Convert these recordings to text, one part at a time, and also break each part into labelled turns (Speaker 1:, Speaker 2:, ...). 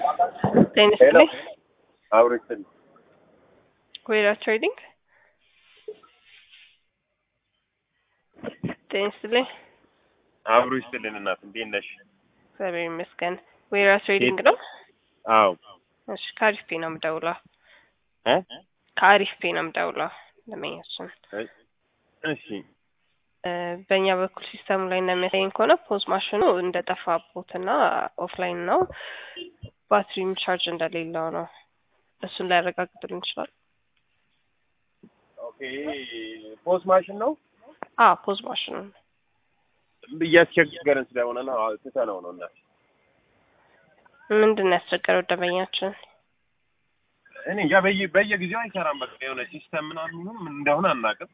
Speaker 1: ጤና ይስጥልኝ።
Speaker 2: አብሮችን
Speaker 1: ወይራ ትሬዲንግ ጤና ይስጥልኝ።
Speaker 2: አብሮ ይስጥልን እናት እንዴት ነሽ?
Speaker 1: እግዚአብሔር ይመስገን። ወይራ ትሬዲንግ ነው።
Speaker 2: አዎ
Speaker 1: እሺ፣ ከአሪፍ ፔ ነው የምደውለው።
Speaker 2: እ
Speaker 1: ከአሪፍ ፔ ነው የምደውለው ለመኛችን
Speaker 2: እሺ
Speaker 1: እ በእኛ በኩል ሲስተሙ ላይ እንደሚያሳየኝ ከሆነ ፖዝ ማሽኑ እንደጠፋቦት እና ኦፍላይን ነው ባትሪም ቻርጅ እንደሌለው ነው። እሱን ሊያረጋግጥልን ይችላል?
Speaker 2: ኦኬ ፖስት ማሽን ነው
Speaker 1: አዎ ፖዝ ማሽኑ ነው።
Speaker 2: እያስቸገረን ስለሆነ ነው አዎ፣ ትተነው ነው እናት
Speaker 1: ምንድን ነው ያስቸገረው ደንበኛችን?
Speaker 2: እኔ እንጃ በየ በየጊዜው አይሰራም። በቃ የሆነ ሲስተም ምናምን ምን እንደሆነ አናውቅም።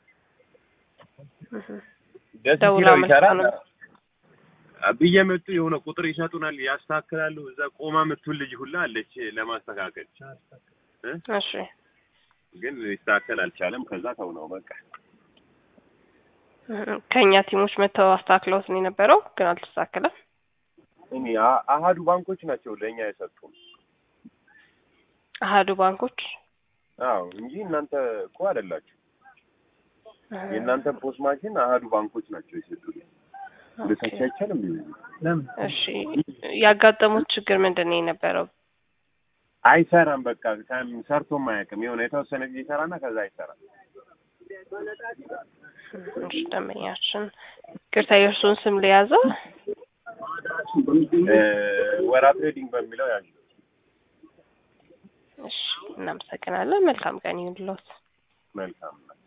Speaker 1: እህ
Speaker 2: ደስ
Speaker 1: ደውላ
Speaker 2: ሲለው ይሰራል።
Speaker 1: አመልክተው
Speaker 2: ብየመጡ የሆነ ቁጥር ይሰጡናል፣ ያስተካክላሉ። እዛ ቆማ የምትውል ልጅ ሁላ አለች ለማስተካከል እ
Speaker 1: እሺ
Speaker 2: ግን ሊስተካከል አልቻለም። ከዛ ተው ነው በቃ
Speaker 1: እህ ከእኛ ቲሞች መጥተው አስተካክለውት ነው የነበረው ግን አልተስተካከለም።
Speaker 2: እኔ አ- አሀዱ ባንኮች ናቸው ለእኛ የሰጡን።
Speaker 1: አሀዱ ባንኮች
Speaker 2: አዎ እንጂ እናንተ እኮ አይደላችሁ።
Speaker 1: እህ
Speaker 2: የእናንተ ፖስት ማሽን አሀዱ ባንኮች ናቸው የሰጡን። ልታች አይቻልም ለምን
Speaker 1: እሺ ያጋጠሙት ችግር ምንድን ነው የነበረው?
Speaker 2: አይሰራም። በቃ ከም- ሰርቶም አያውቅም። የሆነ የተወሰነ ጊዜ ይሰራና ከዛ አይሰራም።
Speaker 1: እሺ ደንበኛችን ቅርታ የእርሱን ስም ሊያዘው
Speaker 2: እ ወራ ትሬዲንግ በሚለው ያዥ
Speaker 1: እሺ እናመሰግናለን። መልካም ቀን ይሁንልዎት።
Speaker 2: መልካም ነው።